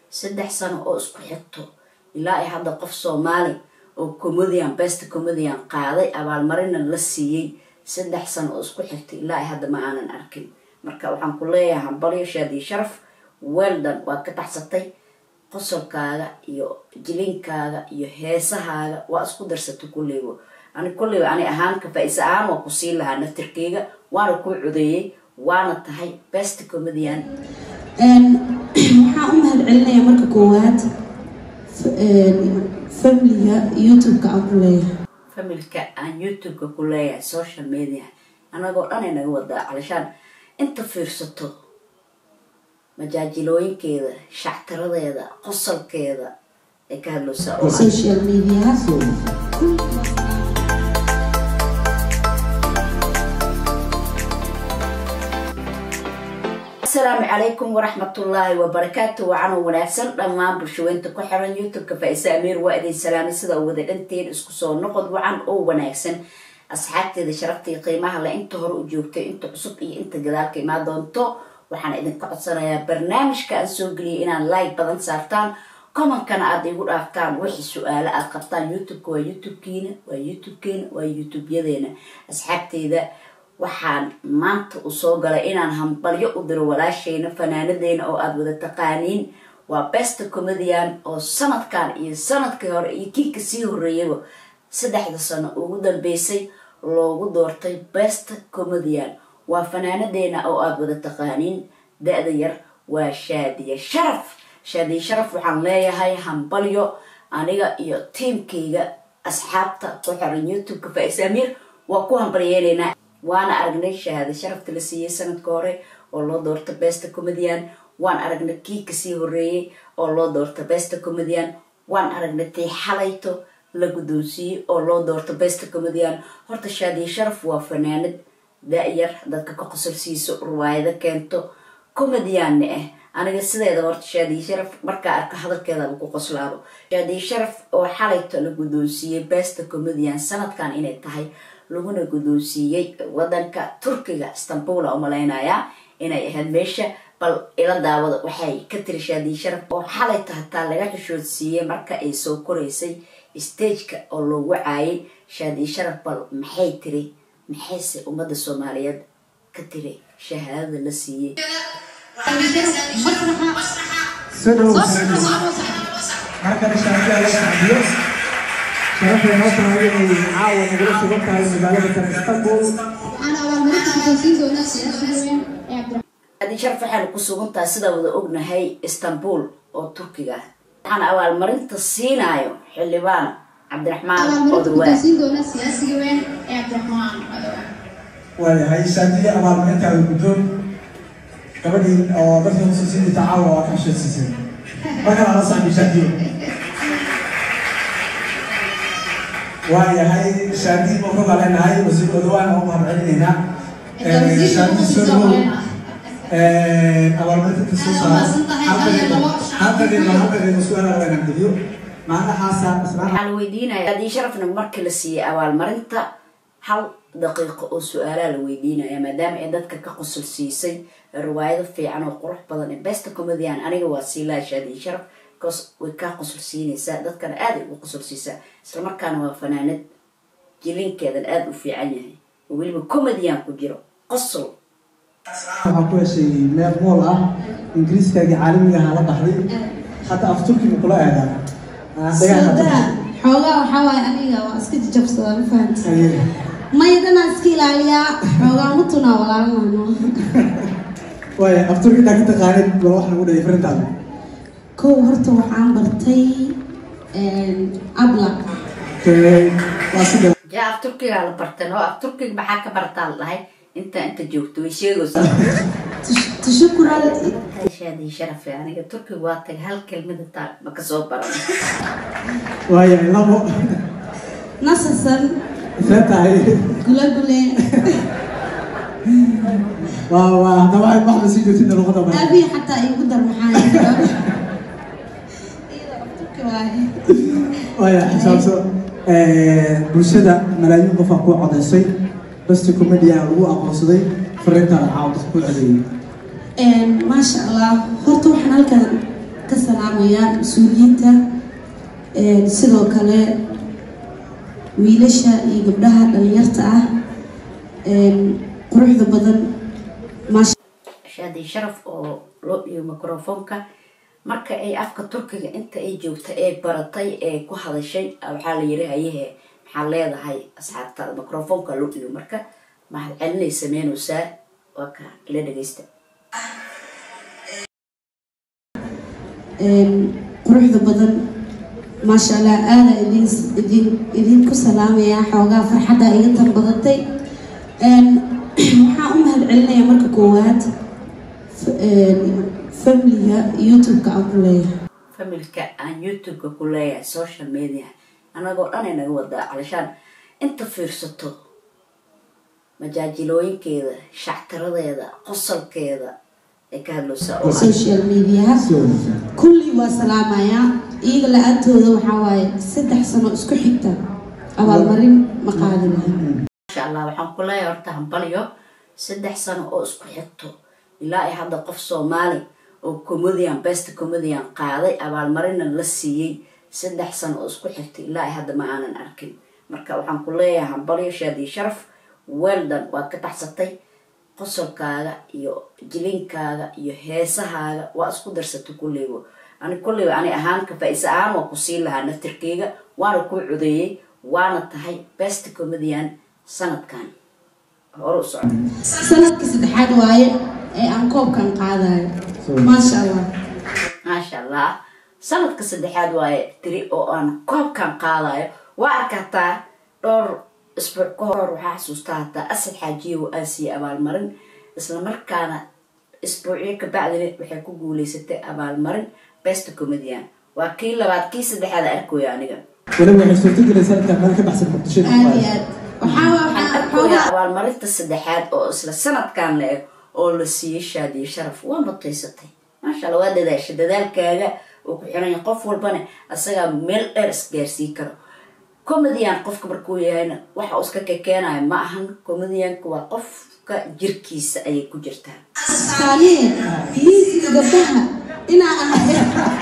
saddex sano oo isku xigto ilaa ay hadda qof soomaali oo comedian best comedian qaaday abaalmarina la siiyey saddex sano oo isku xigto ilaa ay hadda ma aanan arkin marka waxaan ku leeyahay hambalyo shaadiyo sharaf weldan waad ka taxsatay qosolkaaga iyo jilinkaaga iyo heesahaaga waa isku darsatay kulleyba ani kulleyba ani ahaan kafaa'isa ahaan waa ku siin lahaa naftirkeyga waana kuu codeeyey waana tahay best comedian waxaan u mahad celinayaa marka koowaad familiga youtube-ka aan ku leeyahay familka aan youtube-ka ku leeyahay social media anagoo dhan ay naga wadaa calishaan inta fiirsato majaajilooyinkeeda shactiradeeda qosolkeeda ay ka hadloosaa oo ah social media asalaamu calaykum waraxmatullaahi wabarakaatu wacanoo wanaagsan dhammaan bulshaweynta ku xiran youtube-ka faa-ise amiir waa idin salaamay sida wada dhanteen isku soo noqod wacan oo wanaagsan asxaabteeda sharafta iyo qiimaha le inta hore u joogtay inta cusub iyo inta gadaalka imaa doonto waxaan idinka codsanayaa barnaamijka aan soo geliyay inaan like badan saartaan commenkana aada igu dhaaftaan wixii su-aalo aad qabtaan youtube-ka waa youtube-kiina waa youtube-keena waa youtube-yadeena asxaabteyda waxaan maanta u soo galay inaan hambalyo u diro walaasheyna fanaanadeena oo aada wada taqaaniin waa best comedian oo sanadkan iyo sanadkii hore iyo kii kasii horeeyaba saddexda sano ugu dambeysay loogu doortay best comedian waa fanaanadeena oo aada wada taqaaniin da-da yar waa shaadiye sharaf shaadiye sharaf waxaan leeyahay hambalyo aniga iyo tiimkayga asxaabta ku xiran youtube-ka faa-is amiir waa ku hambalyeelaynaa waana aragnay shahaada sharafta la siiyey sanadka hore oo loo doorta best comedian waan aragnay kii kasii horeeyey oo loo doorta best comedian waan aragnay tii xalayto la guddoonsiiyey oo loo doorta best comedian horta shaadiye sharaf waa fanaanad da-yar dadka ka qosolsiiso ruwaayado keento comedianna ah aniga sideeda horta shaadiye sharaf markaa arka hadalkeedaba ku qoslaabo shaadiye sharaf oo xalayto la guddoonsiiyey best comedian sanadkan inay tahay laguna guddoonsiiyey wadanka turkiga istanbula u malaynayaa inay ahayd meesha bal ila daawada waxay ka tiri shaadiye sharaf oo xalayta hataa laga xishoodsiiyey marka ay soo koraysay stageka oo loogu caayay shaadiye sharaf bal maxay tiri maxayse ummadda soomaaliyeed ka tiri shahaadada la siiyey markale shaafiya la sacdiyo sharafay noo tahay inay caawa nagula sugan tahay magaalada tan istanbul أنا أول مرة كنت في زونة سياسية عبد shaadiye sharaf waxaanu ku sugan tahay sidaa wada ognahay istanbul oo turkiga ah waxaan abaalmarinta siinaayo xildhibaan cabdiraxmaan أول مرة odawaa كنت في زونة سياسية عبد الرحمن waayahay shaafiya abaalmarintaada guddoon gabadhii oo dadka muslisiinta caawa waa ka hesheesiisay markale la sacdi shaafiyo waayahay shaadii mafruuqa leenahay wasiir odawaan oo mahad celinaynaa shaadii soo dhawow abaalmarinta kasoo saara halkadeeda halkadeeda su-aal laga geliyo macnahaasa islaan waxaa la weydiinaya haddii sharafna markii la siiyey abaalmarinta hal daqiiqo oo su-aalaa la weydiinaya maadaama ay dadka ka qosol siisay riwaayado fiican oo qurux badan ee best comedian aniga waa siilaha shaadiye sharaf bcause way kaa qosol siinaysaa dadkana aaday ugu qosol siisaa islamarkaana waa fanaanad jilinkeedan aada u fiican yahay oo weliba comedian ku jiro qosol waxaa ku heshay meel mool ah ingiriiskaagii caalamiga ahaa la baxday hadda af turkiga kula eedaa soodaa xoogaa waxaa waaye aniga waa iska jajabsadaa ma fahamta maydana iska ilaaliyaa xoogaa mutunaa walaalnano waaya af turki intaa ka taqaanid bal wax nagu dhigay farintaada kow horta waxaan bartay abla waa sida jaa af turkigaa la bartan oo af turkiga maxaa ka bartaa la dhahay intaa inta joogto way sheegaysaa tashakural shaadii sharafe aniga turkiga waa tagay hal kelmada taa ma kasoo baran waaya labo nasasan isla tahay gulagule waa waa haddaba waxay baxda sii joogtida luqada badan aabii xataa igu dar maxaa iyada af turki waaye waaya xisaabso bulshada malaayiin qof aa ku codaysay basti comedian lagu aqoonsaday farintaada caawa dadka ku codeeyey maasha allah horta waxaan halkan ka salaamayaa mas-uuliyiinta sidoo kale wiilasha iyo gabdhaha dhalinyarta ah quruxda badan maasha shaadi sharaf oo loo dhiyo microfoonka marka ay afka turkiga inta ay joogta ee baratay ee ku hadashay waxaa la yiri hayehe maxaa leedahay asxaabtaada microfoonka loo dhiyo marka mahad celinay sameynaysaa waa ka ila dhageysta quruxda badan maasha allah aada idin idin idinku salaamaya xoogaa farxadda iga tan badatay waxaan u mahad celinaya marka koowaad familiga youtube-ka aan ku leeyahay familka aan youtube-ka ku leeyahay social media anagoo dhan ay naga wadaa calishaan inta fiirsato majaajilooyinkeeda shactiradeeda qosalkeeda ay ka hadloosaa oo social mediaha kulli waa salaamayaa iyaga la-aantooda waxaa waaye saddex sano isku xigta abaalmarin ma qaadi lahayn masha allah waxaan ku leeyahay horta hambalyo saddex sano oo isku xigto ilaa ay hadda qof soomaali oo comedian best comedian qaaday abaalmarina la siiyey saddex sano oo isku xigtay ilaa ay hadda ma aanan arkin marka waxaan ku leeyahay hambalyo shaadii sharaf weldan waad ka baxsatay qosolkaaga iyo jilinkaaga iyo heesahaaga waa isku darsatay kulleyba ani kulleyba ani ahaan kafaa'isa ahaan waa ku siin lahaa naftirkeyga waana kuu codeeyey waana tahay best comedian sanadkan hore u socda sanadkii saddexaad waaye ee aan koobkan qaadayo maasha allah maasha allah sanadka saddexaad waaye tiri oo aan koobkan qaadayo waa arkataa dhowr isbuuc ka hor waxaa xasuustaa hataa asad xaajiye oo aasiye abaalmarin islamarkaana isbuucyo kabacdina waxay ku guuleysatay abaalmarin best comedian waa kii labaad kii saddexaad arkooya aniga weliba waxay suurtagelaysaa intaan meel ka baxsan muqdishada aada iyo aad waxaa waxaan waxaa arkooyaa xoogaa abaalmarinta saddexaad oo isla sanadkan la eg oo la siiyey shaadiye sharaf waa mutaysatay maasha allah waa dadaasha dadaalkaaga oo ku xiran yahay qof walbana asagaa meel dheer isgaarsii karo comedian qofka markuu yahayna waxa uu iska kekeenayo ma ahan comedianka waa qofka jirkiisa ayay ku jirtaa saaliye miisiga gabdhaha inaa ahay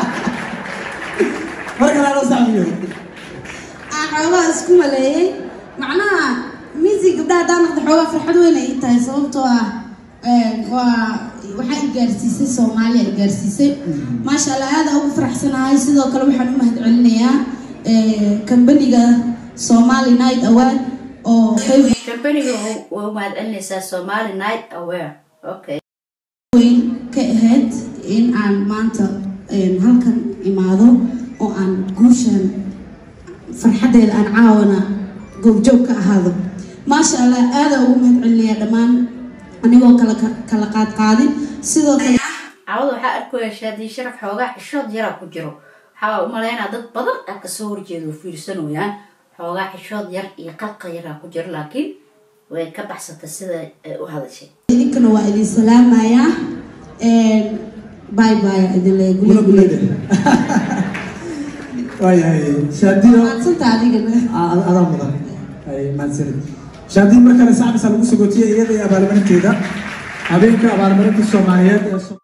marka laa loo sacbiyo aan xoogaa isku maleeyey macnaha miisiga gabdhaha haddaan noqdo xoogaa farxad weyn ay ii tahay sababtoo ah waa waxaa i gaarsiisay soomaaliya i gaarsiisay maasha allah aada ugu faraxsanahay sidoo kale waxaan u mahad celinayaa kambaniga somali night award oo qayb kambaniga waa mahad celinaysaa somali night aware okay weyn ka ahayd in aan maanta halkan imaado oo aan guushan farxaddeeda aan caawana goobjoog ka ahaado maasha allah aada ugu mahad celinayaa dhammaan anigoo kala kala qaad qaadin sidoo kale caawada waxaa arkooya shaadii sharaf xoogaa xishood yaraa ku jiro waxaa u malaynaa dad badan aa kasoo horjeeda oo fiirsanayaan xoogaa xishood yar iyo qalqa yaraa ku jiro laakiin way ka baxsatay sida ay u hadashay idinkana waa idin salaamayaa bye bye idin gula leegula gulade waayahay shaadiyo maadsanta adigana a- adaa mudan ay mahadsanid shaadiyo mar kale sacbisa lagu sagootiyey iyada iyo abaalmarinteeda habeenka abaalmarinta soomaaliyeed ee so-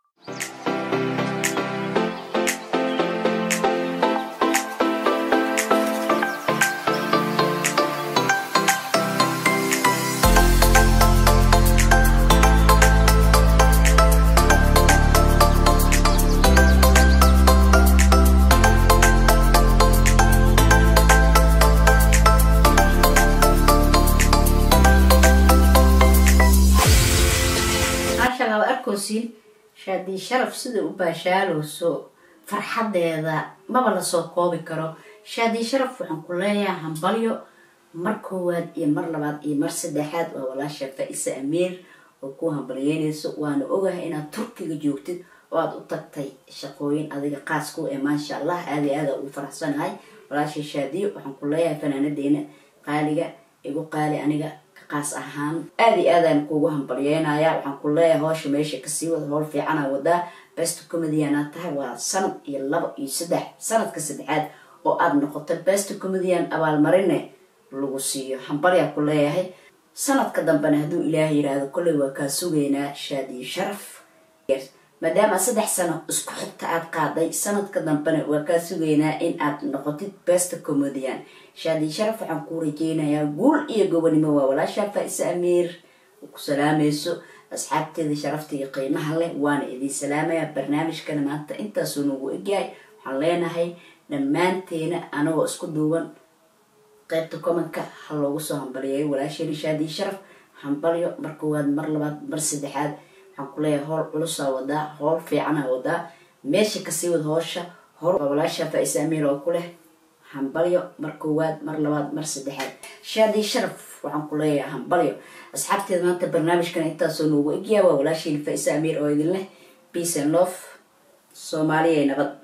maasha allah waa arkoosiin shaadii sharaf sida u baashaalooso farxadeeda maba lasoo koobi karo shaadii sharaf waxaan ku leeyahay hambalyo mar koowaad iyo mar labaad iyo mar saddexaad waa walaasha faa-isa amiir oo ku hambalyeynayso waana ogahay inaad turkiga joogtid oo aada u tagtay shaqooyin adiga qaas ku ee maasha allah aada iyo aada ugu faraxsanahay walaasha shaadiyo waxaan ku leeyahay fanaanadeena qaaliga igu qaali aniga ka qaas ahaan aada iyo aadaan kugu hambalyeynaya waxaan ku leeyahay howsha meesha kasii wada howl fiicana wadaa best comedian tahay waa sanad iyo laba iyo saddex sanadka saddexaad oo aada noqoto best comedian abaalmarine lagu siiyo hambalyaa ku leeyahay sanadka dambena hadduu ilaah yiraahdo kolley waa kaa sugaynaa shaadiyo sharaf maadaama saddex sano isku xigta aad qaaday sanadka dambena waa kaa sugaynaa in aad noqotid besta comedian shaadi sharaf waxaan kuu rajeynayaa guul iyo gobonimo waa walaashaa faa-ise amiir ku salaamayso asxaabteeda sharafta iyo qiimaha leh waana idiin salaamayaa barnaamijkana maanta intaasuu nagu egyahay waxaan leenahay dhammaanteena anagoo isku duuban qaybta commentka ha loogu soo hambaliyayo walaasheena shaadi sharaf hambalyo mar koowaad mar labaad mar saddexaad waxaan ku leeyahay howl culusaa wadaa howl fiicana wadaa meesha kasii wad hoosha hor walaasha faa-ise amiir oo ku leh hambalyo mar koowaad mar labaad mar saddexaad shaadi sharaf waxaan ku leeyahay hambalyo asxaabteeda maanta barnaamijkan intaasoo noogu egyaa waa walaashiin faa-ise amiir oo idin leh peace and love soomaaliya nabad